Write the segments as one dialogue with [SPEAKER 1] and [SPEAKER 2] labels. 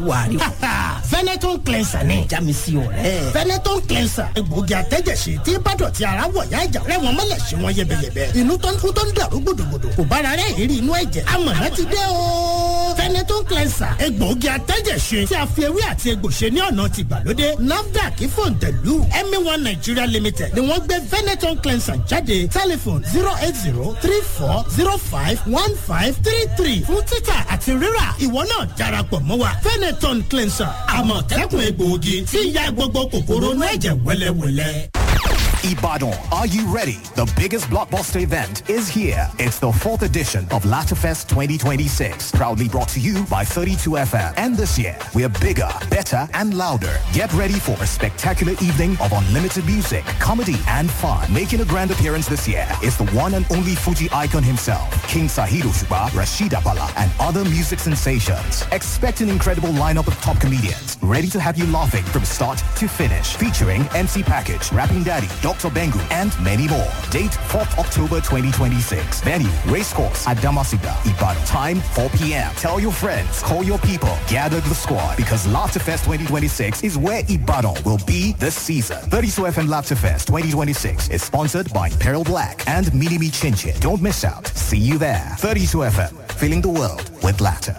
[SPEAKER 1] wàrí.
[SPEAKER 2] Veneton cleanser ni.
[SPEAKER 1] jámi sí ọ̀rẹ́.
[SPEAKER 2] Veneton cleanser egbòogi àtẹ́jẹsí tí bádọ̀tí ara wọ̀ yá ìjà rẹ̀ wọ́n mọ̀lẹ̀ sí wọn yẹbẹyẹbẹ. inú tó ń kú tó ń dàrú gbòdògbòdò kò bára rẹ̀ ìrírí inú ẹ̀jẹ̀. amọ̀nà ti dé o. Veneton cleanser egbòogi àtẹ́jẹsí tí a fi ewé àti egbò ṣe ní ọ̀nà ti gbàlódé. NAFDAC fòǹtẹ̀lù ẹ̀mí one Nigeria limited ni wọ́n gbé Veneton cleanser jáde tẹlifon zero eight zero three four zero five one five three three fún títà àti rírà ìwọ náà darapọ̀ mọ́ wa Veneton cleanser àmọ̀tẹ́kùn egbòogi tí ń ya gbogbo kòkòrò inú ẹ̀jẹ̀ wẹ́lẹ́wẹ́lẹ́.
[SPEAKER 3] Ibadan, are you ready? The biggest blockbuster event is here. It's the fourth edition of Latafest 2026, proudly brought to you by 32FM. And this year, we're bigger, better, and louder. Get ready for a spectacular evening of unlimited music, comedy, and fun. Making a grand appearance this year is the one and only Fuji icon himself, King Sahiro Shuba, Rashid Abala, and other music sensations. Expect an incredible lineup of top comedians, ready to have you laughing from start to finish. Featuring MC Package, Rapping Daddy, Dr. Bengu, and many more. Date 4th October 2026. Venue, Racecourse at Damasiga, Ibadan. Time 4 p.m. Tell your friends, call your people, gather the squad because Laughterfest 2026 is where Ibadan will be this season. 32 FM Laughterfest 2026 is sponsored by Peril Black and Minimi Chinchin. Don't miss out. See you there. 32 FM, filling the world with laughter.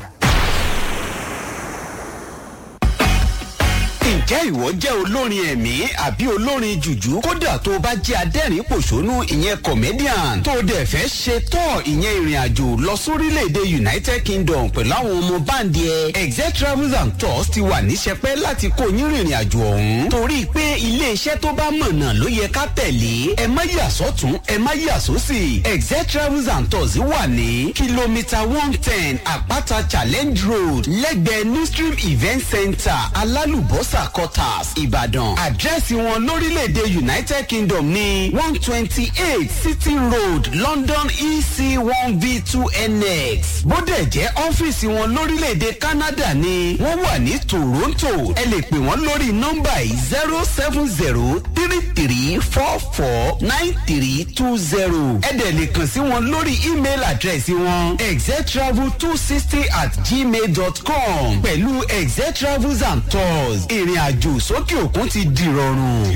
[SPEAKER 4] ǹjẹ́ ìwọ jẹ́ olórin ẹ̀mí àbí olórin jùjú kódà tó o bá jẹ́ adẹ́rìn pòṣónú ìyẹn comedian tó o dẹ̀ fẹ́ ṣe tọ́ ìyẹn ìrìn àjò lọ sórílẹ̀‐èdè united kingdom pẹ̀lú àwọn ọmọ báńdì ẹ̀ exec travels and tours ti wà níṣẹ́pẹ́ láti kó yín rìnrìn àjò ọ̀hún torí pé iléeṣẹ́ tó bá mọ̀nà ló yẹ ká tẹ̀lé ẹ má yà sọ́tún ẹ má yà sósì exec travels and tours wà ní kìlómítà one ten àpáta challenge road lẹ́gbẹ̀ẹ́ new stream event center alálùbọ́sà quarters ìbàdàn àdírẹ́sì wọn lórílẹ̀‐èdè united kingdom ní one twenty eight city road london ec one v two nx bódẹ̀ jẹ́ ọ́fíìsì wọn lórílẹ̀‐èdè canada ní wọ́n wà ní toronto ẹ lè pè wọ́n lórí nọ́mbà yìí zero seven zero three three four four nine three two zero ẹ dẹ̀ lè kàn sí wọn lórí email àdírẹ́sì wọn exetravel two sixty at gmail dot com pẹ̀lú exetravels and tours ìrìn àjò sókè òkun ti dìrọ̀rùn.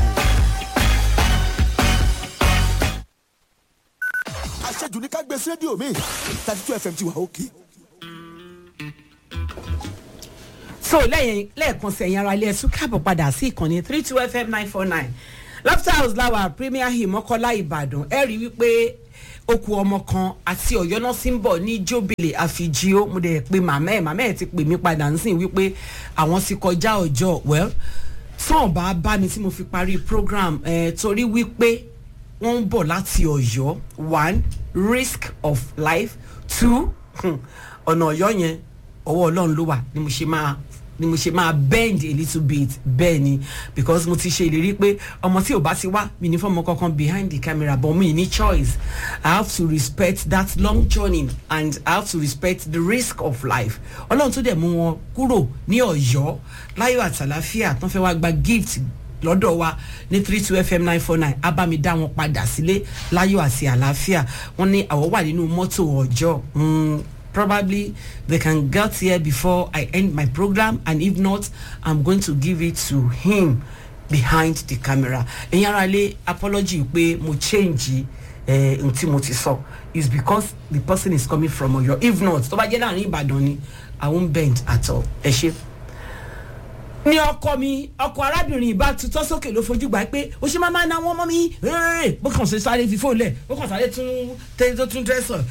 [SPEAKER 5] àṣejù ní ká gbé sí rédíò mi thirty two fm ti wà òkè.
[SPEAKER 1] so lẹ́yìn lẹ́ẹ̀kan sí ẹ̀yin ara ilé ẹ̀sùn káàbọ̀ padà sí ìkànnì three two fm nine four nine laughter house láwa premier hill mọ́kọ́lá ìbàdàn ẹ rí wípé okù ọmọ kan àti ọ̀yọ́ náà sì ń bọ̀ ní jóbìlì àfijìó mo dẹ̀ pe màmá ẹ̀ màmá ẹ̀ ti pè mí padà ń sìn wípé àwọn ti kọjá ọjọ́ well sọ̀n bá bá mi tí mo fi parí program eh, torí wípé wọ́n ń bọ̀ láti ọ̀yọ́ one risk of life two ọ̀nà ọ̀yọ́ yẹn ọwọ́ ọlọ́run ló wà ni mo ṣe máa ni mo ṣe máa bend a little bit bẹ́ẹ̀ ni because mo ti ṣe ìlérí pé ọmọ tí ò bá ti wá mi ní fọmọ kankan behind the camera but mi ní choice i have to respect that long journey and i have to respect the risk of life ọlọ́run tó dẹ̀ mú wọn kúrò ní ọ̀yọ́ láyọ̀ àtàláfíà tó fẹ́ wá gba gift lọ́dọ̀ wa ní three two fm nine four nine abami dá wọn padà sílé láyọ̀ àti àlàáfíà wọ́n ní àwọ̀ wà nínú mọ́tò ọjọ́ probably they can get here before I end my program and if not I'm going to give it to him behind the camera ẹ̀yin ara lé apology pé mo change n tí mo ti sọ is because the person is coming from oyo if not tó bá jẹ́ láàrin ìbàdàn ni I won't bend at all ẹ ṣe ní ọkọ mi ọkọ arábìnrin ìbá tutọ́ sókè ló fojú gbà pé o ṣe máa máa ná wọn mọ́ mi rẹ́rẹ́ bó kàn ṣe sáré fi fóònù lẹ̀ bó kàn sáré tún tẹ́ tó tún dẹ́sọ̀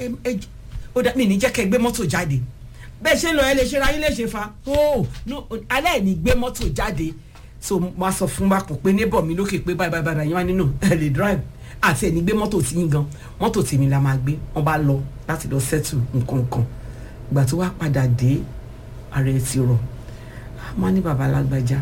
[SPEAKER 1] ó dá mi ní jẹ́ kẹ́ gbé mọ́tò jáde bẹ́ẹ̀ ṣe lọ ẹ lè ṣe ra yín lè ṣe fa oh no aláìní gbé mọ́tò jáde so wọ́n sọ fún wa kò pé neighbor mi lókè pé báyìí báyìí báyìí wọ́n á nínú ẹ lè drive àti ẹni gbé mọ́tò tí yín gan mọ́tò tèmi la máa gbé wọ́n bá lọ láti lọ settle nǹkan kan ìgbà tó wá padà dé ara ẹ ti rọ̀ wọ́n ní baba alágbájá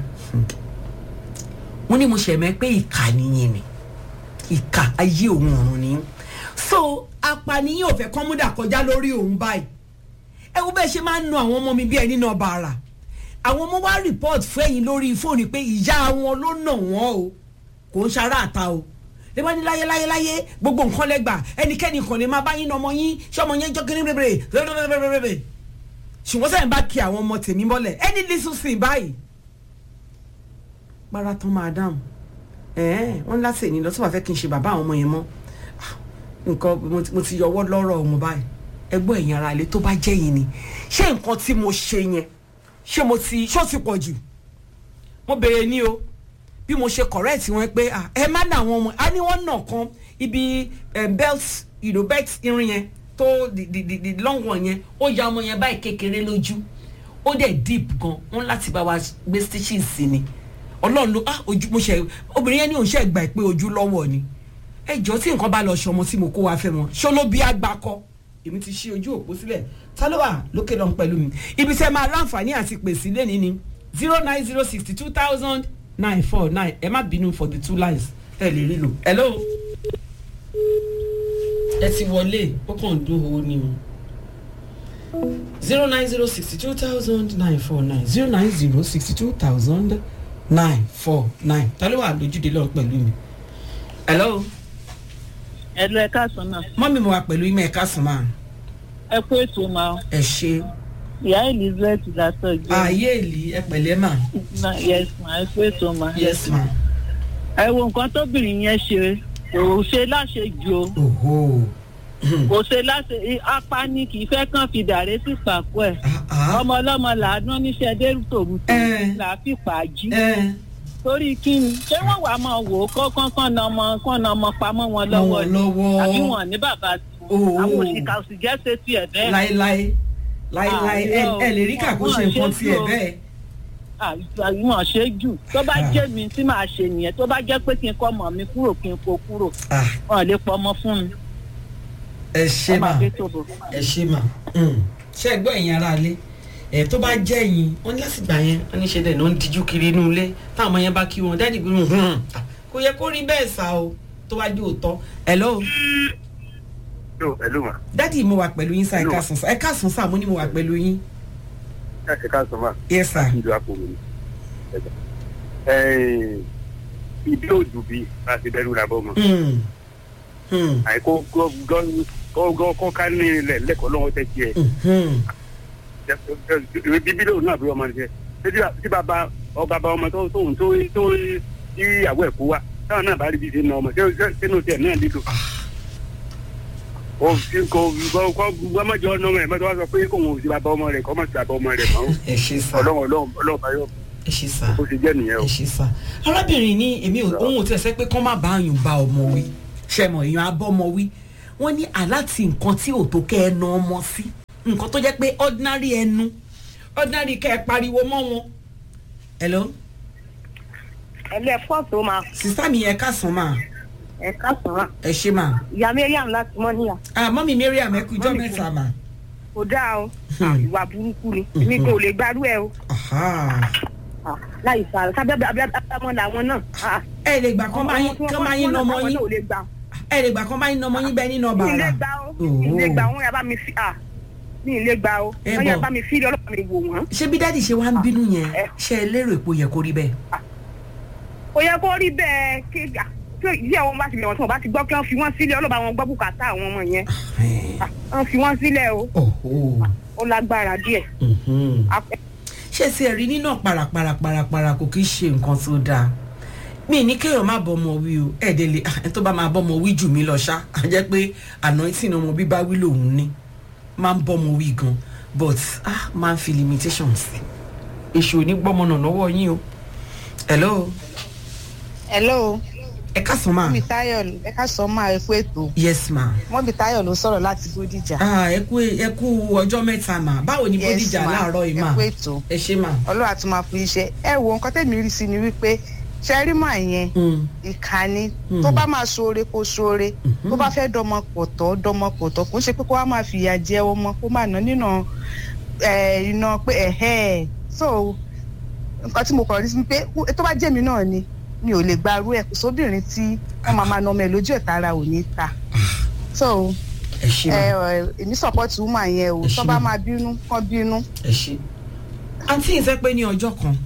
[SPEAKER 1] wọ́n ní mo ṣẹ̀mẹ́ pé ìkà nìyẹn ni ìkà ayé òun ọ̀run ni so apànìyàn ò fẹ́ kán múdà kọjá lórí òun báyìí ẹ wo bẹ́ẹ̀ ṣe máa ń nu àwọn ọmọ mi bí ẹni náà bá ara àwọn ọmọ wa report fún ẹ̀yìn lórí fóònù pé ìyá wọn ló nà wọ́n o kò ń ṣara àta o lè wá ní láyé láyé láyé gbogbo nǹkan lẹ́gbà ẹnikẹ́ni kan lè máa bá yín ọmọ yín ṣé ọmọ yẹn jọ́ kí ní bèbèrè ṣùgbọ́n sẹ́yìn bá kí àwọn ọmọ tèmi mọ́lẹ̀ ẹni lísù sí i báyìí marathon madam ẹ̀ẹ́n wọ́n láti èyí lọ tí wàá fẹ́ kí n ṣe bàbá àwọn ọmọ yẹn mọ́ Ah, nǹkan mo ti- mo ti yọwọ́ lọ́rọ̀ wọn báyìí ẹgbọ́n ẹ̀yìn ara ilé tó bá jẹ́ yìí ni ṣé nǹkan tí mo ṣe yẹn ṣé mo ti ṣó ti pọ̀ jù mo béèrè ní o bí mo ṣe correct wọn pé ah, ẹ má nà àwọn ọmọ a ní wọn nà kan ibi eh, belt you know, belt irin yẹn tó the the the the long one yẹn ó ya ọmọ yẹn báyìí kékeré lójú ó dẹ̀ deep gan wọn láti bá wa gbé stitches sí ni ọlọ́run ló ah ojú mo ṣe obìnrin yẹn ní òun ṣe gbà pé ojú lọ́wọ́ ni ẹ jọ tí nǹkan bá lọ ṣe ọmọ tí mo kó wa fẹ́ wọn ṣó ló bí agbakọ èmi ti ṣí ojú òpó sílẹ̀ ta ló wà lókè lọ́n pẹ̀lú mi ibi tẹ́ máa láǹfààní àti pèsè lẹ́ni ni zero nine zero sixty two thousand nine four nine ẹ má bínú for the two lines ẹ lè rí lò hello ẹ ti wọlé ó kàn ń dún owó ni o zero nine zero sixty two thousand nine four nine zero nine zero sixty two thousand nine four nine ta ló wà lójúde lọ́n pẹ̀lú mi hello
[SPEAKER 6] ẹlò ẹ káàsán náà
[SPEAKER 1] mọ́mí mo wà pẹ̀lú ìmọ̀ ẹ̀ka sùn máa
[SPEAKER 6] ẹ kú ètò máa
[SPEAKER 1] ẹ ṣe
[SPEAKER 6] ìyá elizabeth látọjú
[SPEAKER 1] ààyè èlì ẹ pẹ̀lẹ́ mà
[SPEAKER 6] yes ma ẹ kú ètò máa
[SPEAKER 1] yes ma
[SPEAKER 6] ẹ wo nǹkan tóbìnrin yẹn ṣe kò ṣe láṣejù o
[SPEAKER 1] oho
[SPEAKER 6] kò ṣe láṣe apá ní kì í fẹ́ kàn fi dàrẹ́ sí pàpọ̀ ẹ̀
[SPEAKER 1] ah
[SPEAKER 6] ọmọ ọlọ́mọ làánú níṣẹ́ dérú tòmùtò
[SPEAKER 1] Eh.
[SPEAKER 6] là á fi pàjí
[SPEAKER 1] ẹ
[SPEAKER 6] torí kí ni ṣé wọ́n wàá máa wò ó kọ́kọ́ kán na ọmọ kán na ọmọ pamọ́ wọn lọ́wọ́
[SPEAKER 1] wọn
[SPEAKER 6] ni
[SPEAKER 1] lọ́wọ́.
[SPEAKER 6] àbí wọn ní bàbá
[SPEAKER 1] Oh.
[SPEAKER 6] tiwọn àwọn òṣìkà òsì jẹ́ ṣe tiẹ̀ bẹ́ẹ̀.
[SPEAKER 1] láéláé láéláé ẹ
[SPEAKER 6] Ah,
[SPEAKER 1] ẹ lè rí kàkó ṣe nǹkan tiẹ̀
[SPEAKER 6] wọn ṣe
[SPEAKER 1] bẹ́ẹ̀
[SPEAKER 6] àìmọ̀ ṣe jù tó bá
[SPEAKER 1] Ah.
[SPEAKER 6] jẹ́ mi tí màá ṣe nìyẹn tó bá jẹ́ pé kí n kọ́ ọmọ mi kúrò kí n kó kúrò
[SPEAKER 1] ah
[SPEAKER 6] wọn lè pọ ọmọ fún mi
[SPEAKER 1] ẹ ṣe
[SPEAKER 6] ọmọ
[SPEAKER 1] mà
[SPEAKER 6] àgbẹ̀ tó bò.
[SPEAKER 1] ẹ ṣe mà Mm. ṣé ẹ gbọ́ ẹ̀yin ara ilé ẹ tó bá jẹ́ ẹ̀yin wọ́n ní lásìgbà yẹn wọ́n ní ṣe dẹ̀ ló ń dijú kiri inú ilé táwọn ọmọ yẹn bá kí wọn dáàdì gbé wọn kò yẹ kó rí bẹ́ẹ̀ sá o tó bá jẹ́ òótọ́ hello
[SPEAKER 7] Hello, hello ma.
[SPEAKER 1] dáàdì mo wà pẹ̀lú yín sá ẹ
[SPEAKER 7] Hello.
[SPEAKER 1] káàsán sá ẹ káàsán sá mo ní mo wà pẹ̀lú yín
[SPEAKER 7] Ẹ ká sọ ma.
[SPEAKER 1] yes sir
[SPEAKER 7] Ìlú Akoro ni. Ibi òjò bí a ti dẹ́rù làbọ̀ mọ́.
[SPEAKER 1] Mm. Mm.
[SPEAKER 7] Àìkó gọ́ kọ́ ká ní ilẹ̀ lẹ́kọ̀ọ́ lọ́wọ́ tẹ́ tiẹ̀.
[SPEAKER 1] Mhm.
[SPEAKER 7] Ìwé bíbí lòun náà bí ọmọ rẹ̀. Ṣé tí bàbá ọba bá ọmọ tó tóun tó tó tí ìyàwó ẹ̀ kú wa táwọn náà bá rí bí ṣe ń na ọmọ ṣé sínú tiẹ̀ náà lílo. Kò kò kò kò gbọ́mọ̀jọ́ ọ̀nà ọmọ ẹ̀ mọ́tò wá sọ pé kò wọ́n ò sí bàbá ọmọ rẹ̀ kọ́ mọ̀ sí bàbá ọmọ rẹ̀ mọ́.
[SPEAKER 1] ẹ ṣe sá
[SPEAKER 7] Ọlọ́run ọlọ́run ọlọ́run bá yọ
[SPEAKER 1] ẹ ṣe sá
[SPEAKER 7] bó ṣe jẹ́ nìyẹn o.
[SPEAKER 1] ẹ ṣe sá arábìnrin ní èmi ò ohun ò tí ẹ sẹ pé kán má bá àyùn bá ọmọ wí ṣe mọ èèyàn abọ́mọ wí wọ́n ní aláti nǹkan tí ò tó kẹ́ ẹ na ọmọ sí nǹkan tó jẹ́ pé ordinary ẹnu ordinary kẹ́ ẹ pariwo mọ́ wọn. hello
[SPEAKER 8] ẹlẹ fọ́ọ̀tù máa
[SPEAKER 1] sista mi ẹ káàsán mà
[SPEAKER 8] ẹ̀ka sọ̀rọ̀
[SPEAKER 1] ẹ ṣe mà
[SPEAKER 8] ìyá mariam láti mọ́ níyà
[SPEAKER 1] ah mọ́mí mariam ẹ kú ijọ́
[SPEAKER 8] Mọ́mì
[SPEAKER 1] mẹ́ta mà.
[SPEAKER 8] kò dáa o
[SPEAKER 1] Hmm.
[SPEAKER 8] ìwà burúkú ni èmi kò lè gbarú ẹ o
[SPEAKER 1] Aha.
[SPEAKER 8] Ah, láì sàrò sábẹ́ abiyamọ làwọn náà Ah,
[SPEAKER 1] ẹ lè gbà kán bá yín
[SPEAKER 8] ọmọ tí wọ́n
[SPEAKER 1] kán
[SPEAKER 8] kọ́
[SPEAKER 1] bá yín
[SPEAKER 8] sí
[SPEAKER 1] nà ọmọ
[SPEAKER 8] wọn náà
[SPEAKER 1] yín
[SPEAKER 8] ò lè gbà
[SPEAKER 1] ẹ lè gbà kán bá yín nà ọmọ yín bẹ́ẹ̀ nínú
[SPEAKER 8] mi ì lè
[SPEAKER 1] bàrà.
[SPEAKER 8] gbà o mi ì lè gbà wọn yà bá mi fi ah mi ì lè gbà o
[SPEAKER 1] Ẹ
[SPEAKER 8] wọn yà
[SPEAKER 1] bọ̀.
[SPEAKER 8] bá mi fi ilé ọlọ́pàá mi wò wọ́n
[SPEAKER 1] ṣé bí dáàdì ṣe wá ń bínú yẹn
[SPEAKER 8] ẹ.
[SPEAKER 1] ṣe é lérò èpo yẹ kó rí bẹ́ẹ̀.
[SPEAKER 8] kò yẹ kó rí bẹ́ẹ̀ kí ah, tí ìdí àwọn bá ti lè wọ́n tí wọ́n bá ti gbọ́ kí wọ́n fi wọ́n sílẹ̀ ọlọ́pàá wọn gbọ́ bùkátà àwọn ọmọ yẹn Ah, wọ́n fi wọ́n sílẹ̀ o
[SPEAKER 1] Ọ̀hún.
[SPEAKER 8] ó lágbára díẹ̀
[SPEAKER 1] Mhm.
[SPEAKER 8] Ah,
[SPEAKER 1] ṣé ti ẹ̀rí nínú paraparaparapara kò kí ń ṣe nǹkan tó dáa mi ní kéèyàn má bọ́mọ wí o ẹ̀ẹ́dẹ̀ lè ẹ̀ tó bá máa bọ́mọ wí jù mí lọ ṣá á jẹ́ pé àná tí ọmọ bíbá wí lòun ní máa ń bọ́mọ wí gan but ah máa ń fi limitations sí èṣù ò ní gbọ́mọ náà lọ́wọ́ yín o hello
[SPEAKER 9] hello
[SPEAKER 1] ẹ káàsán máa
[SPEAKER 9] mọ́mí táyọ̀ ẹ ká sọ máa ẹ fún ètò
[SPEAKER 1] yes ma
[SPEAKER 9] mọ́mí táyọ̀ ló sọ̀rọ̀ láti bódìjà
[SPEAKER 1] ah ẹ kú ẹ kú ọjọ́ mẹ́ta mà báwo ni
[SPEAKER 9] Yes,
[SPEAKER 1] bódìjà
[SPEAKER 9] ma.
[SPEAKER 1] láàárọ̀ yìí mà
[SPEAKER 9] ẹ kú ètò
[SPEAKER 1] ẹ ṣe mà.
[SPEAKER 9] ọlọ́run àti máa fún iṣẹ́ ẹ wo nǹkan tẹ̀mí rí sí ni wípé ṣẹ́rímà yẹn
[SPEAKER 1] Mm.
[SPEAKER 9] ìkànnì
[SPEAKER 1] Mm.
[SPEAKER 9] tó bá máa ṣoore kó ṣoore tó bá fẹ́ dọmọ pọ̀tọ́ dọmọ pọ̀tọ́ kó ṣe pé kó wá máa fìyà jẹ ọmọ kó máa ná nínà ẹ̀ iná pé ẹ̀hẹ́ ẹ̀ so nǹkan tí mo kọ̀ rí sí ni pé tó bá jẹ́ mi náà ni mi ò lè gbarú ẹ̀ kò sóbìnrin tí wọ́n máa máa nà ọmọ ẹ̀ lójú ẹ̀ tara ò ní ta so
[SPEAKER 1] ẹ ṣe mà.
[SPEAKER 9] ẹ ẹ èmi support woman yẹn o
[SPEAKER 1] Ẹ
[SPEAKER 9] tó
[SPEAKER 1] ṣé
[SPEAKER 9] bá
[SPEAKER 1] ma.
[SPEAKER 9] máa bínú kán bínú
[SPEAKER 1] ẹ ṣe. àǹtí yìí sẹ́ pé ní ọjọ́ kan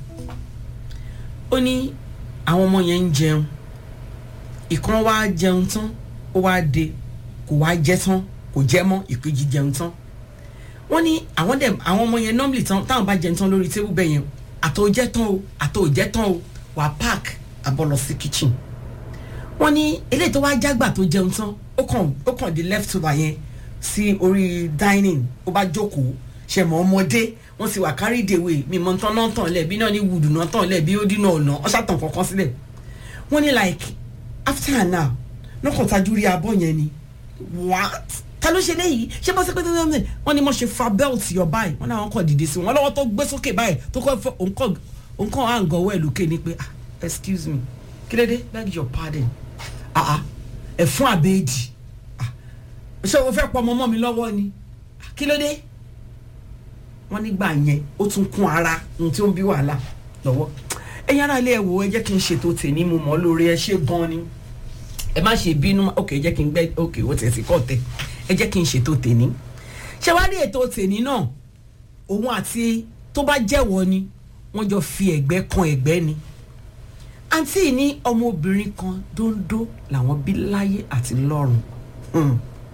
[SPEAKER 1] ó ní àwọn ọmọ yẹn ń jẹun ìkan wá jẹun tán ó wá de kò wá jẹ tán kò jẹ mọ́ ìkejì jẹun tán wọ́n ní àwọn dẹ̀ àwọn ọmọ yẹn normally tán táwọn bá jẹun tán lórí tébù bẹ́ẹ̀ yẹn àtò jẹ́ tán o àtò jẹ́ tán o wà á park àbọ̀ lọ sí kitchen wọ́n ní eléyìí tó wá jágbà tó jẹun tán ó kàn ó kàn di left over yẹn sí orí dining ó bá jókòó ṣe mọ ọmọdé wọ́n sì wà carry the way mi mọ tán náà tàn lẹ̀ bí náà ní wùdù náà tàn lẹ̀ bí ó dínà ọ̀nà ọ̀ṣàtàn kankan sílẹ̀ wọ́n ní like after an hour lọ́kàn tajú rí abọ́ yẹn ni what ta ló ṣe léyìí ṣé bó ṣe pé tẹ́lẹ̀ tẹ́lẹ̀ wọ́n ní mo ṣe fa belt yọ báyìí wọ́n náà wọ́n kàn dìde sí wọn lọ́wọ́ tó gbé sókè báyìí tó kọ́ fẹ́ òǹkàn àǹgọ̀wọ́ ẹ̀ lókè ni pé ah excuse me kí ló dé beg your pardon ah ah ẹ̀fún àbẹ́ẹ̀dì ah ṣé o fẹ́ pọ ọmọ mọ́ mi lọ́wọ́ ni Ah, kí ló dé wọ́n nígbà yẹn ó tún kún ara ohun tí ó ń bí wàhálà lọ́wọ́ ẹ̀yin ará ilé ẹ̀ wò ẹ jẹ́ kí n ṣètò tèmi mo mọ̀ ọ́ lórí ẹ ṣe gan ni ẹ má ṣe bínú ok ẹ jẹ́ kí n gbẹ́ ok ó tẹ̀ sí kọ́ tẹ̀ ẹ jẹ́ kí n ṣètò tèmi ṣé wàá rí ètò tèmi náà òun àti tó bá jẹ́wọ́ ni wọ́n jọ fi ẹ̀gbẹ́ kan ẹ̀gbẹ́ ni àǹtí ní ọmọbìnrin kan dóńdó làwọn bí láyé àti lọ́run Hmm.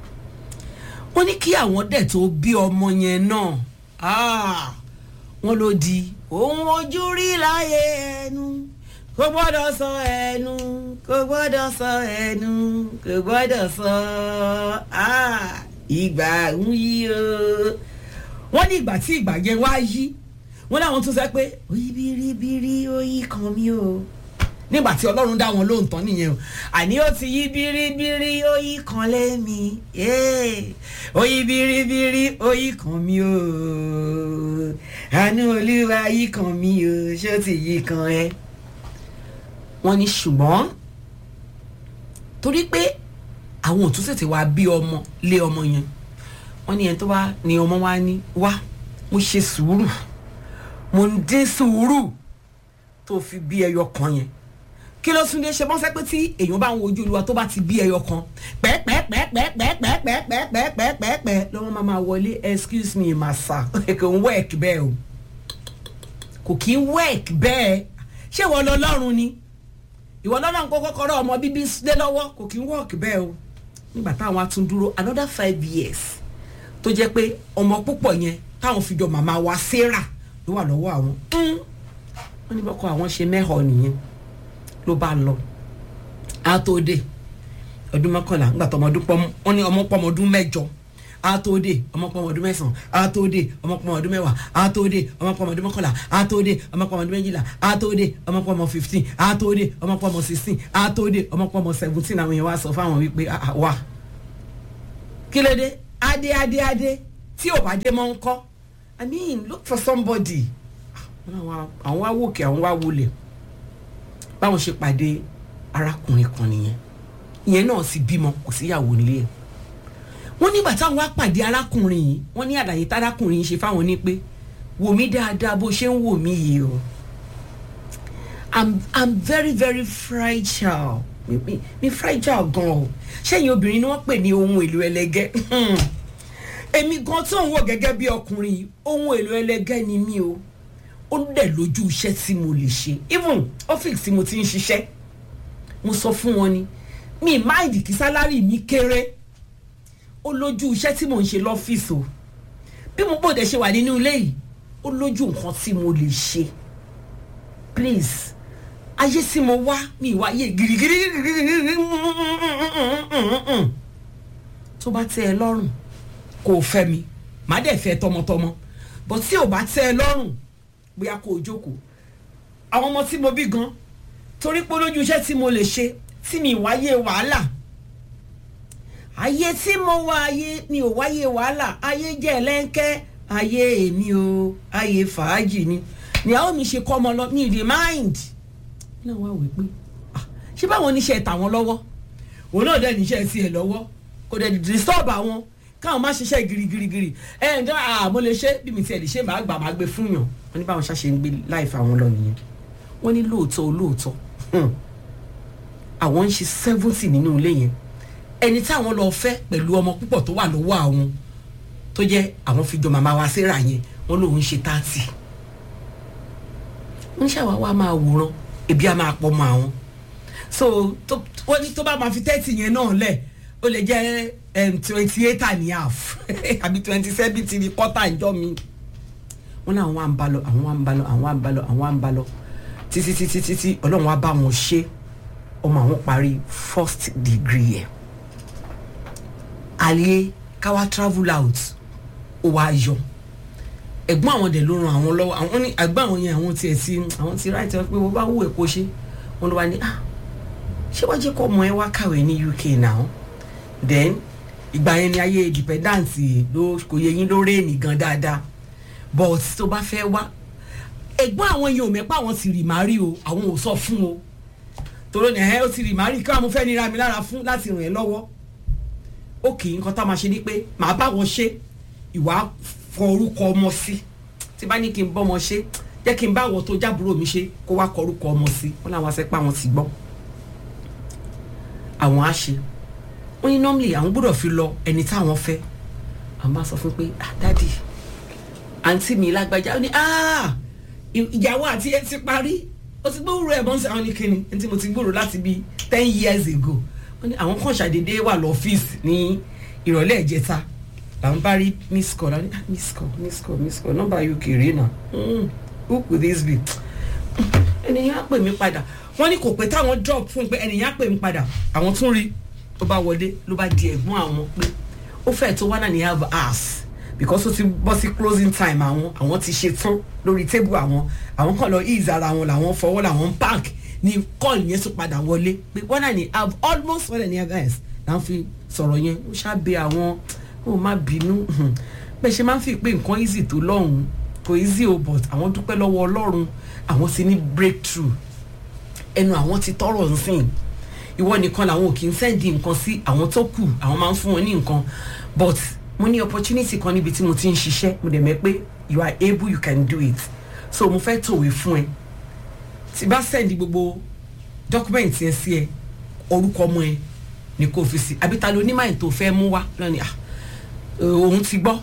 [SPEAKER 1] wọ́n ní kí àwọn dẹ̀ tó bí ọmọ yẹn náà Ah, wọ́n ló di ohun ojú rí láyé ẹnu kò gbọ́dọ̀ sọ ẹnu kò gbọ́dọ̀ sọ ẹnu kò gbọ́dọ̀ sọ ah, ìgbà ń yí o wọ́n ní ìgbà tí ìgbà yẹn wá yí wọ́n láwọn tún sọ pé oyi biribiri oyi kan mi o nígbà tí ọlọ́run dá wọn lóhùn tán nìyẹn o àní ó ti yí biribiri oyi kan lẹ́mi yéé oyi biribiri oyi kan mi o àánú olúwa yí kan mi o ṣé ó ti yí kan ẹ. wọ́n ní ṣùgbọ́n torí pé àwọn òtún tètè wá bí ọmọ lé ọmọ yẹn wọ́n ní ẹni tó wá ní ọmọ wa ní wá mo ṣe sùúrù mo ń dín sùúrù tó fi bí ẹyọ kan yẹn kí ló tún dé ṣe bọ́n sẹ́ pé tí èèyàn bá ń wojú olúwa tó bá ti bí ẹyọ kan pẹ́ẹ́pẹ́ẹ́pẹ́ẹ́pẹ́ẹ́pẹ́ẹ́pẹ́ẹ́pẹ́ẹ́pẹ́ lọ́wọ́ máa máa wọlé excuse me massa kò ń work bẹ́ẹ̀ o kò kí ń work bẹ́ẹ̀ ṣé ìwọ lọ lọ́rùn ni ìwọ lọ́rùn kó kọ́kọ́rọ́ ọmọ bíbí dé lọ́wọ́ kò kí ń work bẹ́ẹ̀ o nígbà táwọn á tún dúró another five years tó jẹ́ pé ọmọ púpọ̀ yẹn táwọn fi jọ màmá wa sarah ló wà lọ́wọ́ àwọn wọ́n ní bọ́kọ àwọn ṣe mẹ́họ̀ nìyẹn ló bá lọ á tó dé ọdún mọ́kànlá ńgbà tó ọmọdún pọ́ wọ́n ní ọmọ pọ́ ọmọdún mẹ́jọ á tó dé ọmọ pọ́ ọmọdún mẹ́sàn-án á tó dé ọmọ pọ́ ọmọdún mẹ́wàá á tó dé ọmọ pọ́ ọmọdún mọ́kànlá á tó dé ọmọ pọ́ ọmọdún méjìlá á tó dé ọmọ pọ́ ọmọ fifteen á tó dé ọmọ pọ́ ọmọ sixteen á tó dé ọmọ pọ́ ọmọ seventeen àwọn yẹn wá sọ fáwọn wípé ah, ah, wà kí ló dé adé adé adé tí ò bá dé mọ́ ń kọ́ i mean look for somebody àwọn àwọn wá wòkè àwọn wá wọlé báwọn ṣe pàdé arákùnrin kan nìyẹn ìyẹn náà sì bímọ kò síyàwó nílé ẹ wọn nígbà táwọn wá pàdé arákùnrin yìí wọn ní àlàyé tárákùnrin yìí ṣe fáwọn ní pé wò mí dáadáa bó ṣe ń wò mí yìí o i'm i'm very very fragile mi mi mi fragile gan o ṣẹ́yìn obìnrin ni wọ́n pè ní ohun èlò ẹlẹgẹ́ èmi gan tó ń wò gẹ́gẹ́ bí ọkùnrin yìí ohun èlò ẹlẹgẹ́ ni mí o ó dẹ̀ lójú iṣẹ́ tí mo lè ṣe even ọ́fíìsì tí mo ti ń ṣiṣẹ́ mo sọ fún wọn ni mi máìdì kí sálárì mi kéré ó lójú iṣẹ́ tí mò ń ṣe lọ́fíìsì o bí mo bòde ṣe wà nínú ilé yìí ó lójú nǹkan tí mo lè ṣe please ayé tí mo wá mi ìwà ayé girigiri tó bá tẹ́ ẹ lọ́rùn kò fẹ́ mi má dẹ̀ fẹ́ tọmọtọmọ but tí ò bá tẹ́ ẹ lọ́rùn bóyá kó o jókòó àwọn ọmọ tí mo bí gan torí pé lójú iṣẹ́ tí mo lè ṣe tí mi wáyé wàhálà ayé tí mo wá ayé mi ò wáyé wàhálà ayé jẹ́ ẹlẹ́ńkẹ́ ayé èmi o ayé fàájì ni ni àwọn mi ṣe kọ́ ọmọ lọ ní ìdí mind náà wá wí pé ah, ṣé báwọn oníṣẹ́ tàwọn lọ́wọ́ òun náà dẹ̀ níṣẹ́ sí ẹ̀ lọ́wọ́ kò dẹ̀ disturb àwọn káwọn má ṣiṣẹ́ girigirigiri ẹ ǹjẹ́ àmọ́ lè ṣe bí mi tiẹ̀ lè ṣe màá gbà máa gbé fún yàn wọ́n ní báwọn ṣàṣe ń gbé láìfẹ́ àwọn lọ nìyẹn wọ́n ní lóòótọ́ olóòótọ́ àwọn ń ṣe seventy nínú ilé yẹn ẹni táwọn lọ fẹ́ pẹ̀lú ọmọ púpọ̀ tó wà lọ́wọ́ àwọn tó jẹ́ àwọn fi jọ màmá wa síra yẹn wọ́n lòun ṣe thirty wọ́n ṣàwá wa máa wòran ebi á máa pọ̀ mọ́ àwọn so wọ́n ní tó bá máa fi thirty yẹn náà lẹ̀ ó lè jẹ́ twenty eight and a half àbí twenty seven ti di quarter ìjọ mi wọn náà àwọn à ń bá lọ àwọn à ń bá lọ àwọn à ń bá lọ àwọn à ń bá lọ títí títí títí ọlọ́run á bá wọn ṣe ọmọ àwọn parí first degree ẹ̀ àlẹ́ káwá travel out ó wá yọ ẹ̀gbọ́n àwọn dẹ̀ ló ran àwọn lọ́wọ́ àwọn ní ẹ̀gbọ́n àwọn yẹn àwọn tiẹ̀ ti àwọn ti ráìtì pé wọ́n bá wù ẹ̀ kó ṣe wọn ló wá ní ah ṣé wọ́n jẹ́ kó ọmọ ẹ wá kàwé ní uk now then ìgbà yẹn ni ayé independence ló kò yẹ yín ló rèénì gan dáadáa but tó bá fẹ́ wá ẹ̀gbọ́n àwọn yẹn ò mẹ́pà àwọn ti rì má rí o àwọn ò sọ fún o tòró ni ẹ̀ ó ti rì má rí kí wọ́n fẹ́ nira mi lára fún láti ràn ẹ́ lọ́wọ́ òkè nǹkan tá a máa ṣe ni pé màá bá wọn ṣe ìwà fọ orúkọ ọmọ sí tí bá ní kí n bọ́mọ ṣe jẹ́ kí n bá àwọn tó jábúrò mi ṣe kó wá kọ orúkọ ọmọ sí wọn làwọn asẹ́pà wọn ti gbọ́ àwọn á ṣe wọ́n ní normally àwọn gbọ́dọ̀ fi lọ ẹni táwọn fẹ́ àwọn bá sọ fún pé ah dadi àǹtí mi lágbájá ó ní ah ìyàwó àti ẹ ti parí ó ti gbóòrò ẹ̀ mọ́ sí àwọn ní kíni ẹni tí mo ti gbóòrò láti bíi ten years ago wọ́n ní àwọn kan ṣàdédé wà lọ́fíìsì ní ìrọ̀lẹ́ ìjẹta làwọn bá rí miss call làwọn ní ah miss call miss call miss call nọ́mbà uk rèé nà who could this be ènìyàn á pè mí padà wọ́n ní kò pé táwọn drop fún un pé ènìyàn á pè mí padà àwọn tún rí ló bá wọlé ló bá di ẹ̀gbọ́n àwọn pé ó fẹ́ tó wá náà ní have hours because ó ti bọ́ sí closing time àwọn àwọn ti ṣe tán lórí table àwọn àwọn kan lọ ease ara wọn làwọn fọwọ́ làwọn park ní call yẹn tún padà wọlé pé wọ́n náà ní have almost one and a half hours là ń fi sọ̀rọ̀ yẹn ó ṣàbẹ àwọn ó má bínú bẹ́ẹ̀ ṣe máa ń fi pé nǹkan easy tó lọ́hùn kò easy o but àwọn dúpẹ́ lọ́wọ́ ọlọ́run àwọn ti ní breakthrough ẹnu àwọn ti tọrọ nsìn ìwọ nìkan làwọn ò kì í sẹ́ndì nǹkan sí àwọn tó kù àwọn máa ń fún wọn ní nǹkan but mo ní opportunity kan níbi tí mo ti ń ṣiṣẹ́ mo dẹ̀ mẹ́ pé you are able you can do it so mo fẹ́ tòwé fún ẹ tí bá sẹ́ndì gbogbo document yẹn sí ẹ orúkọ ọmọ ẹ ní kò fi sí àbí ta ló onímọ̀ ètò fẹ́ mú wá lọ́ni à òun ti gbọ́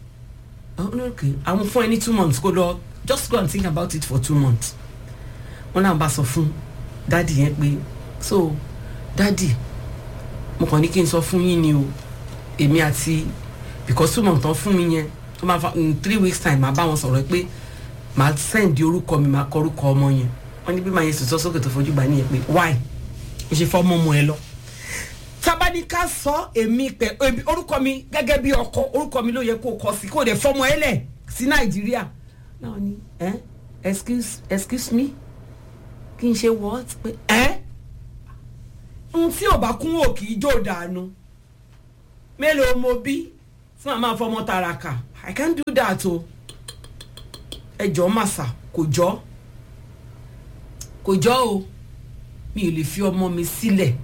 [SPEAKER 1] àwọn fún ẹ ní two months kó lọ just go and think about it for two months wọn náà bá sọ fún dádì yẹn pé so dádì mo kàn ní kí n sọ fún yín ni o èmi àti because two months tán fún mi yẹn tó máa fa in three weeks time màá bá wọn sọ̀rọ̀ pé màá send orúkọ mi màá kọ orúkọ ọmọ yẹn wọn ní bí màá yẹn sọ sókè tó fojú gbà nìyẹn pé why o ṣe fọ́ ọmọ ọmọ ẹ lọ tábàdíkà sọ èmi pẹ orúkọ mi gẹ́gẹ́ bí ọkọ orúkọ mi ló yẹ kó kọ sí kó dẹ̀ fọmọ ẹ lẹ̀ sí nàìjíríà náà ni ẹ excuse excuse me kí n ṣe what pé ẹ n tí ò bá kún wò kì í jò dànù mélòó mo bí tí màá máa fọmọ tàràkà i can't do that o ẹ jọ màsà kò jọ kò jọ o mi ò lè fi ọmọ mi sílẹ̀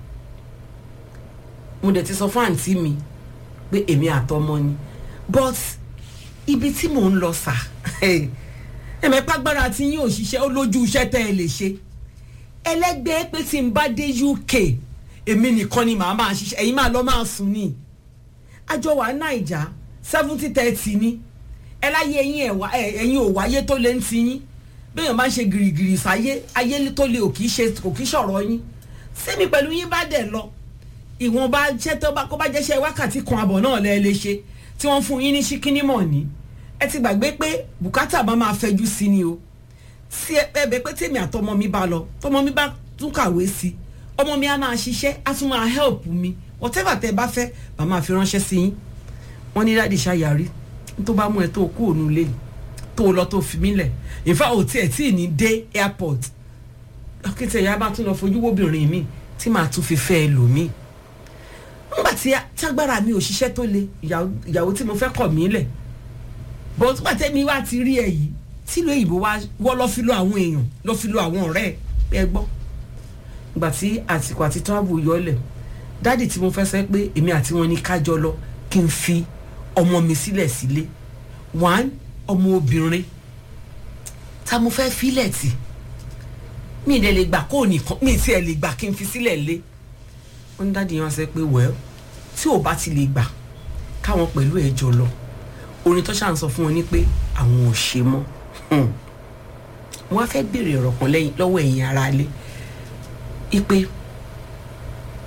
[SPEAKER 1] mo dẹ̀ ti sọ fún àǹtí mi pé èmi àtọmọ ni but ibi tí mò ń lọ sà ẹ̀mẹ́pàgbára tí yín ò ṣiṣẹ́ ó lójú iṣẹ́ tẹ́ ẹ lè ṣe ẹlẹgbẹ́ pé tí n bá dé uk èmi nìkan ni màá máa ṣiṣẹ́ ẹ̀yin máa lọ máa sùn ní àjọ wa naija seventy thirty ni ẹ láyé ẹ̀yin ẹ̀wà ẹ̀yin ò wáyé tó lé ń ti yín bẹ́ẹ̀ máa ń ṣe gìrìgìrì sáyé ayé tó lé ò kì í ṣe kò kì í ṣọ̀rọ̀ yín sẹ́mi pẹ̀lú yín bá dẹ̀ lọ ìwọ̀nba iṣẹ́ tó bá kó bá jẹ́ṣẹ́ wákàtí kan àbọ̀ náà lẹ́ lè ṣe tí wọ́n fún yín ní ṣíkíní mọ̀ ní ẹ ti gbàgbé pé bùkátà bá máa fẹjú sí ni o sí ẹbẹ pé tèmi àtọmọ mi bá lọ tọmọ mi bá tún kàwé sí ọmọ mi á máa ṣiṣẹ́ á tún máa help mi whatever tẹ bá fẹ́ bá máa fi ránṣẹ́ sí yín wọ́n ní dáàdì ṣàyàrí tó bá mú ẹ tó kú òun lé tó lọ tó fi mí lẹ̀ ìfá ò tiẹ̀ tí ì ní dé airport akéte ìyá bá tún lọ fojú wóbìnrin mi tí màá tún fi fẹ́ ẹ lò mí nígbà tí tágbára mi ò ṣiṣẹ́ tó le ìyàwó tí mo fẹ́ kọ̀ mí lẹ̀ bọ́n tó pàtẹ́ wá ti rí ẹ yìí tílò òyìnbó wa wọ́ lọ́ fi lo àwọn èèyàn lọ́ fi lo àwọn ọ̀rẹ́ ẹ gbọ́ ìgbà tí àsìkò àti travel yọlẹ̀ dáàdì tí mo fẹ́ sẹ́ pé èmi àti wọn ní kájọ lọ kí n fi ọmọ mi sílẹ̀ sílé one ọmọ obìnrin ta mo fẹ́ filẹ̀ tì mi ì dẹ̀ lè gbà kó nìkan mi ì tiẹ̀ lè gbà kí n fi sílẹ̀ lé wọ́n ní dáàdì yẹn wá sẹ́ pé well tí ò bá ti lè gbà káwọn pẹ̀lú ẹ̀ jọ lọ orin tó ṣàn sọ fún wọn ni pé àwọn ò ṣe mọ́ wọ́n á fẹ́ béèrè ọ̀rọ̀ kan lẹ́yìn lọ́wọ́ ẹ̀yin ara lé ipe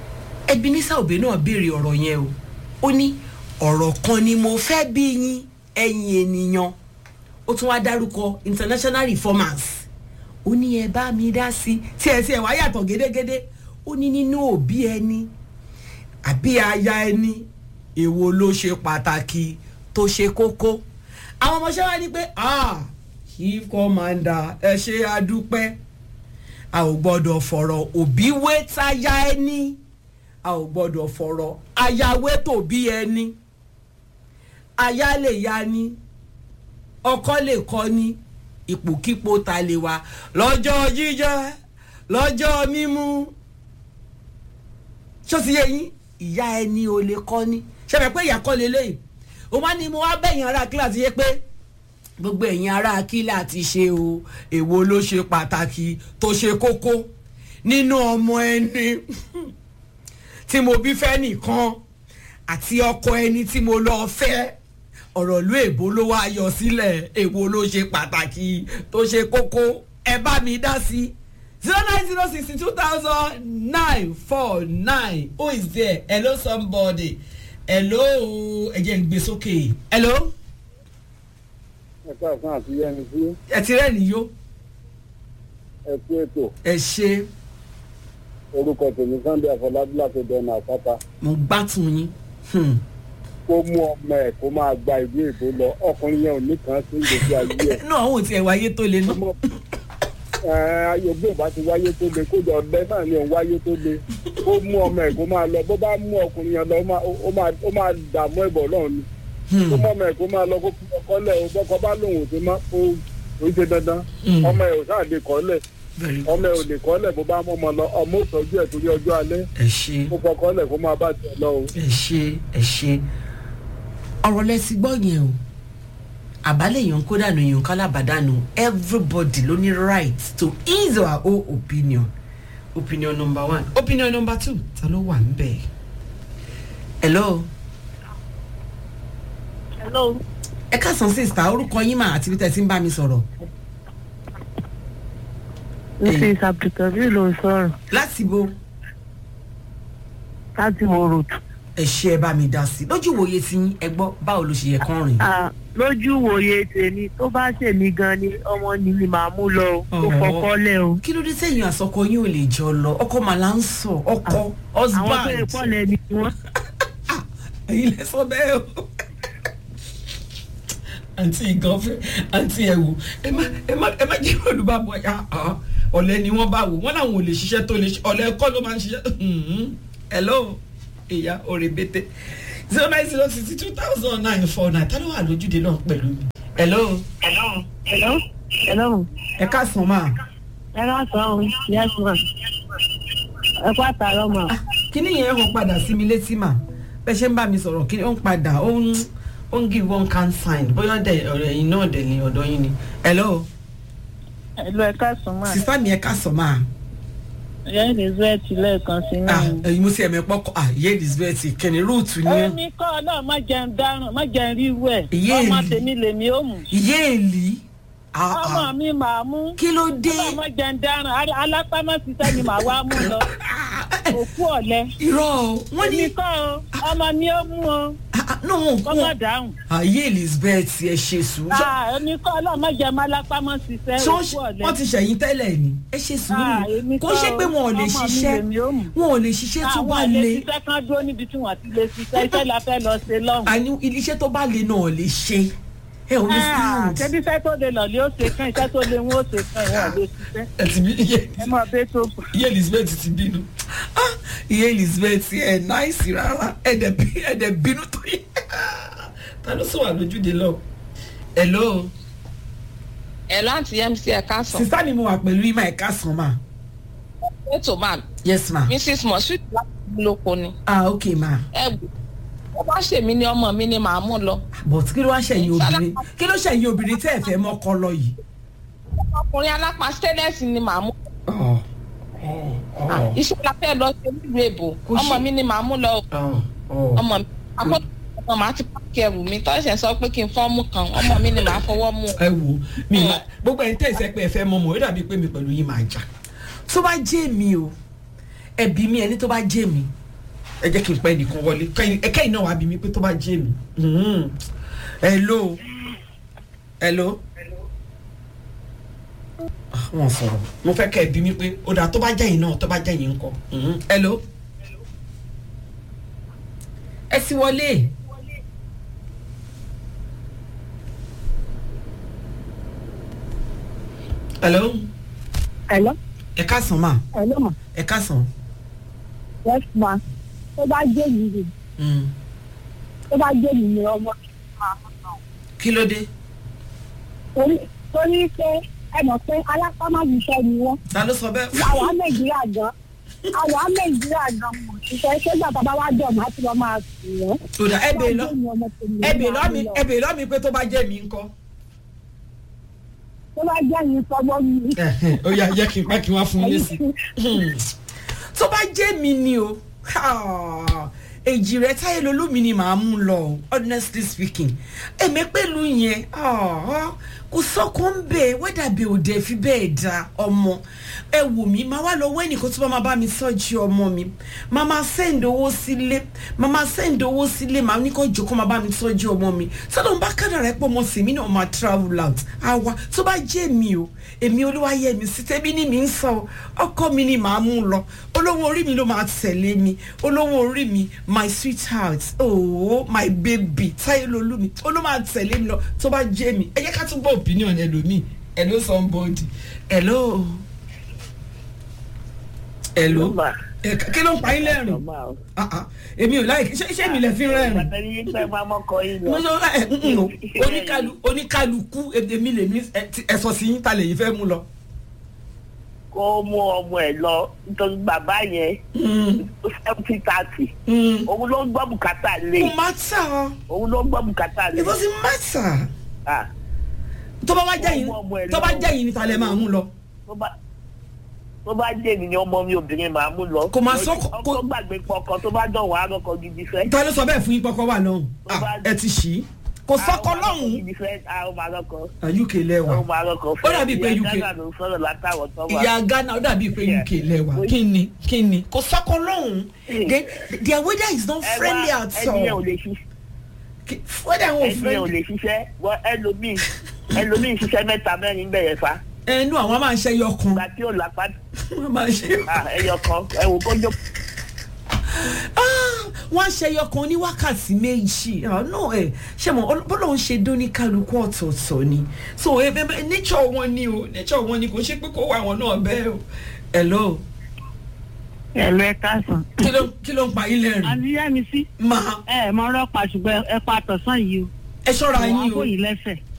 [SPEAKER 1] ebenezer obe náà béèrè ọ̀rọ̀ yẹn o ó ní ọ̀rọ̀ kan ni mo fẹ́ bí yín ẹ̀yin ènìyàn ó tún wá dárúkọ international reformers ó ní ẹ bá mi dá sí tí ẹ tí ẹ wá yàtọ̀ gédégédé ó ní nínú òbí ẹni àbí aya ẹni èwo ló ṣe pàtàkì tó ṣe kókó àwọn ọmọọṣẹ́ wa ní pé ah chief commander ẹ ṣe adúpẹ́ a ò gbọ́dọ̀ fọ̀rọ̀ òbí wé táyà ẹni a ò gbọ́dọ̀ fọ̀rọ̀ ayáwé tòbí ẹni aya lè ya ni ọkọ lè kọ ni ipòkípò ta lè wà lọ́jọ́ jíjẹ lọ́jọ́ mímú ṣó ti yẹ yín ìyá ẹni ò lè kọ́ ni ṣẹlẹ̀ pé ìyá kọ́ lélẹ́yìn ó wá ní mo wá bẹ̀yìn ara kíláàsì yẹ pé gbogbo ẹ̀yin ará kílà ti ṣe o èwo ló ṣe pàtàkì tó ṣe kókó nínú ọmọ ẹni tí mo bí fẹ́ nìkan àti ọkọ ẹni tí mo lọ fẹ́ ọ̀rọ̀ ìlú èbó ló wá yọ sílẹ̀ èwo ló ṣe pàtàkì tó ṣe kókó ẹ bá mi dá sí zero nine zero sixty two thousand nine four nine who is there hello somebody hello ẹ jẹ́ ń gbé sókè hello
[SPEAKER 10] ẹ̀ka àfún àti yẹni sí
[SPEAKER 1] ẹ ti rẹ́ nìyó
[SPEAKER 10] ẹ̀kú ètò
[SPEAKER 1] ẹ ṣe
[SPEAKER 10] orúkọ tèmi sunday àfọlábí láti dẹnu àpáta
[SPEAKER 1] mo gbátùn yín Hmm.
[SPEAKER 10] kó mú ọmọ ẹ̀ kó máa gba ìlú èbó lọ ọkùnrin yẹn ò ní kàn sí ìgbésí ayé ẹ̀
[SPEAKER 1] inú àwọn ò tiẹ̀ wáyé tó le náà
[SPEAKER 10] ayọ̀gbé ìbá ti wáyé tó le kójọ ọ̀lẹ náà ni òun wáyé tó le kó mú ọmọ ẹ̀ kó máa lọ bó bá mú ọkùnrin yẹn lọ ó máa- ó máa- ó máa dààmú ẹ̀bọ̀ náà ni kó mú ọmọ ẹ̀ kó máa lọ kó fi ọkọ lẹ̀ o bọ́kọ bá lòun ò ti má ó ó ṣe dandan
[SPEAKER 1] Hmm.
[SPEAKER 10] ọmọ ẹ̀ ò sáà lè kọ́ lẹ̀
[SPEAKER 1] Very
[SPEAKER 10] ọmọ ẹ̀ ò lè kọ́ lẹ̀ bó bá mú ọmọ lọ ọmọ ò tọ́jú ẹ̀ torí ọjọ́ alẹ́
[SPEAKER 1] ẹ ṣe
[SPEAKER 10] kó fọkọ́ lẹ̀ kó máa bá tiẹ̀ lọ o.
[SPEAKER 1] ẹ ṣe ẹ ṣe ọ̀rọ̀ lẹ́sìn gbọ́ yẹn o àbálẹ̀ èèyàn kó dànù èèyàn kálábàdànù everybody ló ní right to his or her own opinion opinion number one opinion number two ta ló wà ń bẹ̀ hello
[SPEAKER 6] hello
[SPEAKER 1] ẹ káàsán sista orúkọ yín mà àti bí tẹ́ ẹ ti ń bá mi sọ̀rọ̀
[SPEAKER 6] mrs abdulkabir ló ń sọ̀rọ̀
[SPEAKER 1] láti bo
[SPEAKER 6] láti wo road.
[SPEAKER 1] ẹ ṣe ẹ bá mi dá sí lójú ìwòye tí yín ẹ gbọ́ báwo ló ṣe yẹ kán rìn.
[SPEAKER 6] Ah, lójú wòye tèmi tó bá ṣèmi gan ni ọmọ ni mi máa mú lọ o kó
[SPEAKER 1] Ọ̀hún.
[SPEAKER 6] fọkọ lẹ o.
[SPEAKER 1] kí ló dé sẹ́yìn àsọkọ yín ò lè jọ lọ ọkọ màlá ń sọ ọkọ
[SPEAKER 6] àwọn tó lè
[SPEAKER 1] husband
[SPEAKER 6] pọ̀ lẹ́ni wọn.
[SPEAKER 1] ẹ̀yin lẹ sọ bẹ́ẹ̀ o. àǹtí nǹkan fẹ́ àǹtí ẹ̀ wò ẹ má ẹ má ẹ má jẹ́ olùbábọ̀ ya ọ̀lẹ́ ni wọ́n bá wò wọ́n làwọn ò lè ṣiṣẹ́ tó lè ṣe ọ̀lẹ́ kọ́ ló máa ń ṣiṣẹ́ Mhm. hello ìyá òrèbètè zero nine zero sixty two thousand nine four nine tá ló wà lójúde náà pẹ̀lú mi. hello
[SPEAKER 6] hello hello hello
[SPEAKER 1] ẹ káàsán máa.
[SPEAKER 6] ẹ ká sọ ọ yes ma ẹ kó àtàrọ ma.
[SPEAKER 1] kíní yẹn hàn padà sí mi létí mà bẹ́ẹ̀ ṣe ń bá mi sọ̀rọ̀ kíní ó ń padà ó ń ó ń give one can sign bóyá dẹ ọ̀rọ̀ ẹ̀yin náà dẹ̀ ní ọ̀dọ̀ yín ni. hello
[SPEAKER 6] hello ẹ ká sọ ma.
[SPEAKER 1] sísá mi ẹ ká sọ máa.
[SPEAKER 6] ìyá elizabeth lẹ́ẹ̀kan sí
[SPEAKER 1] ah
[SPEAKER 6] náà.
[SPEAKER 1] ẹyin mo sì ẹ̀mí pọ́kọ́ ah ìyá elizabeth kẹ́ni rúùtù ni ẹ́.
[SPEAKER 6] èmi kọ́ náà má jẹun dáràn má jẹun ríru ẹ̀
[SPEAKER 1] Ìyá
[SPEAKER 6] ọmọ
[SPEAKER 1] èlì.
[SPEAKER 6] tèmi lèmi ó mú.
[SPEAKER 1] ìyá èlì. ah
[SPEAKER 6] ọmọ
[SPEAKER 1] ah
[SPEAKER 6] mi màá mú.
[SPEAKER 1] kí ló dé.
[SPEAKER 6] ọmọ má jẹun dáràn Al- alápámọ́ ṣiṣẹ́ ni màá wá mú lọ. òkú ọ̀lẹ.
[SPEAKER 1] irọ́ o wọ́n ní.
[SPEAKER 6] èmi kọ́ o ọmọ mi ó mú o
[SPEAKER 1] ah ah no wọn
[SPEAKER 6] kọ́ má dáhùn.
[SPEAKER 1] ah ìyá elizabeth ẹ ṣe sùúrù.
[SPEAKER 6] Ah, èmi kọ́ ọlọ́mọ jẹun alápámọ́ ṣiṣẹ́
[SPEAKER 1] ṣé
[SPEAKER 6] òkú ọ̀lẹ.
[SPEAKER 1] wọ́n ti ṣẹ̀yìn tẹ́lẹ̀ ni ẹ ṣe
[SPEAKER 6] Ah, èmi
[SPEAKER 1] sùúrù kó
[SPEAKER 6] kọ́
[SPEAKER 1] ṣe pé wọn ò lè
[SPEAKER 6] ọmọ mi
[SPEAKER 1] ṣiṣẹ́
[SPEAKER 6] lèmi ó mú.
[SPEAKER 1] wọn ò lè ṣiṣẹ́ tó bá
[SPEAKER 6] àwọn
[SPEAKER 1] le.
[SPEAKER 6] ilé ṣiṣẹ́ kan dúró níbi tí wọ́n ti lè ṣiṣẹ́ iṣẹ́ la fẹ́ lọ ṣe lọ́hùn.
[SPEAKER 1] àní iléeṣẹ́ tó bá le náà lè ṣe ẹ ò ní stand.
[SPEAKER 6] ṣebí iṣẹ́ tó lè lọ lé ó ṣe kán iṣẹ́ tó lè wọ́n ó ṣe kán ìwọ̀n lè ṣiṣẹ́.
[SPEAKER 1] ẹ ti bí iye
[SPEAKER 6] ẹ máa bẹ́ tó kù.
[SPEAKER 1] iye elizabeth ti bínú Ah, iye elizabeth ẹ náìsì rárá ẹ dẹ bí ẹ dẹ bínú tó yẹ ta ló sọ wà lójúde lọ. hello
[SPEAKER 11] ẹ láti mc ẹ̀ka sàn
[SPEAKER 1] sísá mi mo wà pẹ̀lú ima ẹ̀ka sàn ma.
[SPEAKER 11] ètò máa
[SPEAKER 1] yes ma.
[SPEAKER 11] mrs moshood láti lóko ni
[SPEAKER 1] ah ok ma.
[SPEAKER 11] ẹ gbọ́ ó bá ṣèmi ní ọmọ mi ni màá mú lọ
[SPEAKER 1] but kí ló wá ṣẹ̀yìn obìnrin kí ló ṣẹ̀yìn obìnrin tẹ́ ẹ̀ fẹ́ mọ́kọ lọ yìí.
[SPEAKER 11] ọkùnrin alápá stainless ni màá mú
[SPEAKER 1] Oh.
[SPEAKER 11] Ah, iṣẹ́ la fẹ́ lọ ṣe nílùú èbò
[SPEAKER 1] Kò
[SPEAKER 11] ọmọ
[SPEAKER 1] ṣe-
[SPEAKER 11] mi ni màá mú lọ
[SPEAKER 1] Oh. Oh.
[SPEAKER 11] ọmọ mi àkọ́kọ́ ọmọ màá ti pàkì ẹrù mi tọ́sẹ̀ sọ pé kí n fọ́ mú kan ọmọ mi ni màá fọwọ́ mú
[SPEAKER 1] ẹ wo mi ma gbogbo ẹni tẹ̀sẹ̀ pé ẹ fẹ́ mọ mọ̀ ó dàbí pé mi pẹ̀lú yín máa jà tó bá jẹ́ mi o ẹbí mi ẹni tó bá jẹ́ mi ẹ jẹ́ kí n pẹ́ nìkan wọlé kẹ́yìn ẹ kẹ́yìn náà wàá bí mi pé tó bá jẹ́ mi Mhm. hello hello Ah, wọn sọ̀rọ̀ mo fẹ́ kẹ́ ẹ bí mi pé ó dà tó bá jẹ́ yìí náà tó bá jẹ́ yìí ńkọ́ Mhm. hello ẹ sì wọlé. hello
[SPEAKER 12] Hello.
[SPEAKER 1] ẹ káàsán ma
[SPEAKER 12] Hello ma.
[SPEAKER 1] ẹ káàsán.
[SPEAKER 12] Yes ma. Tó bá jẹ́ mi rè.
[SPEAKER 1] Mm.
[SPEAKER 12] Tó bá jẹ́ mi ni ọmọ mi máa ń nà.
[SPEAKER 1] kí ló dé.
[SPEAKER 12] Torí torí pé ẹ mọ̀ pé alápámáṣiṣẹ́ ni wọ́n.
[SPEAKER 1] ta ló sọ bẹ́ẹ̀.
[SPEAKER 12] Àwa Nàìjíríà gan. Àwa Nàìjíríà gan mọ̀. Ìṣẹ́ ṣé gbàtà bá wá dọ̀ máa ti lọ máa sùn wọ́n.
[SPEAKER 1] tó dà ẹ bèè lọ
[SPEAKER 12] Tó bá jẹ́ mi, ọmọ tèmi
[SPEAKER 1] ẹ
[SPEAKER 12] ló
[SPEAKER 1] bèè
[SPEAKER 12] máa
[SPEAKER 1] lọ mi
[SPEAKER 12] ń lọ.
[SPEAKER 1] ẹ bèè lọ mi pé tó bá jẹ́ mi ńkọ́.
[SPEAKER 12] Tó bá jẹ́ mi sọ́gbọ́n mi.
[SPEAKER 1] ó yà jẹ́ kí n pẹ́ kí n wá fún yín lésì. tó bá jẹ́ mi ni o èjì rẹ táyé lolómi ni màá mú lọ o, honestly speaking èmi pẹ̀lú yẹn ah, kò sọ́kàn ń bẹ̀ wẹ́dà bẹ̀ ò dẹ̀ fi bẹ́ẹ̀ da ọmọ ẹ wò mí máa wá lọ wọ́ ẹnìkan tó bá máa bá mi sọ́jú ọmọ mi máa máa send owó sílé máa máa send owó sílé máa ní kó jòkó máa bá mi sọ́jú ọmọ mi sọ́dọ̀ ń bá kádàrá ẹ̀ pọ̀ mọ́ sí mi náà máa travel out àwa tó bá jẹ́ mi o èmi olúwayé mi sí tẹ́bí ní mi ń sọ ọkọ mi ni màá mú lọ olówó orí mi ló máa tẹ̀lé mi olówó orí mi my sweetheart oh my baby táyé lolú mi ó ló máa tẹ̀lé mi lọ tó bá jẹ́ mi ẹ jẹ́ ká tún gbọ́ opinion ẹlòmíì hello somebody hello hello ẹ kí ló ń pa yín lẹ́rìn Ah, ah, èmi ò láì ṣé ṣé mi lè fi rẹ́rìn mo sọ ẹ ǹ o oníkàlù oníkàlùkù èmi lè ní ẹ̀sọ̀ sí yín ta lè yín fẹ́ mú lọ.
[SPEAKER 13] kó mú ọmọ ẹ lọ nítorí bàbá yẹn seventy thirty òun ló ń gbọ́ bùkátà lé
[SPEAKER 1] kò má tà
[SPEAKER 13] òun ló ń gbọ́ bùkátà lé.
[SPEAKER 1] it doesn't matter
[SPEAKER 13] Ah,
[SPEAKER 1] tó bá wá jẹ́ yín
[SPEAKER 13] Kó mú ọmọ ẹ
[SPEAKER 1] tó bá
[SPEAKER 13] lọ.
[SPEAKER 1] jẹ́ yín ni ta lè máa mú lọ.
[SPEAKER 13] tó bá tó bá jẹ́ èmi ni ọmọ mi obìnrin màá mú lọ.
[SPEAKER 1] Kò máa sọ-
[SPEAKER 13] ọkọ gbàgbé pọkàn tó bá dán wàá rọkọ gidi fẹ́.
[SPEAKER 1] ta ló sọ bẹ́ẹ̀ fún yín pọ́kọ́ wà náà Ah, ẹ ti ṣì í kò sọ́kọ lọ́hùn-ún
[SPEAKER 13] gidi fẹ́ àwọn máa rọkọ.
[SPEAKER 1] Ah, uk lẹ́wà
[SPEAKER 13] àwọn máa rọkọ fẹ́.
[SPEAKER 1] Ó dàbí pé
[SPEAKER 13] Ìyá
[SPEAKER 1] UK
[SPEAKER 13] Ghana ló ń sọ̀rọ̀ látàwọn tó wà.
[SPEAKER 1] ìyá ghana ó dàbí pé uk lẹ́wà kí ni kí ni kò sọ́kọ lọ́hùn-ún Then, their weather is not
[SPEAKER 13] Ẹ
[SPEAKER 1] friendly
[SPEAKER 13] wá,
[SPEAKER 1] at
[SPEAKER 13] ẹni yẹn ò
[SPEAKER 1] all
[SPEAKER 13] lè ṣiṣẹ́.
[SPEAKER 1] weather wọn ò
[SPEAKER 13] ẹni yẹn ò
[SPEAKER 1] friendly
[SPEAKER 13] lè ṣiṣẹ́ wọ́n ẹlòmíì ẹlòmíì ṣiṣẹ́ mẹ́ta mẹ́rin bẹ̀rẹ̀ fa.
[SPEAKER 1] ẹnu àwọn máa ń ṣe ẹyọ kan
[SPEAKER 13] ìgbà tí ò lápá
[SPEAKER 1] wọ́n máa ń ṣe
[SPEAKER 13] Ah, ẹyọ kan ẹ wò kó jókòó.
[SPEAKER 1] wọ́n á ṣe ẹyọ kan ní wákàtí méjì Ah, no ẹ ṣe mọ bọ́lá ń ṣe dóní kálukú ọ̀tọ̀ọ̀tọ̀ ni so ẹ bẹ bẹ nature wọn ni o nature wọn ni kò ṣe pé kó wà wọn náà bẹ́ẹ̀ o hello
[SPEAKER 14] ẹ̀lú ẹ káàsán.
[SPEAKER 1] kí ló kí ló ń pa yín lẹ́rìn
[SPEAKER 14] àníyá mi sí.
[SPEAKER 1] máa
[SPEAKER 14] ẹ ẹ mọ ọlọ́pàá ṣùgbọ́n ẹ pa àtọ̀sán yìí o.
[SPEAKER 1] ẹ ṣọ́ra yín o
[SPEAKER 14] àwọn yìí lẹ́sẹ̀.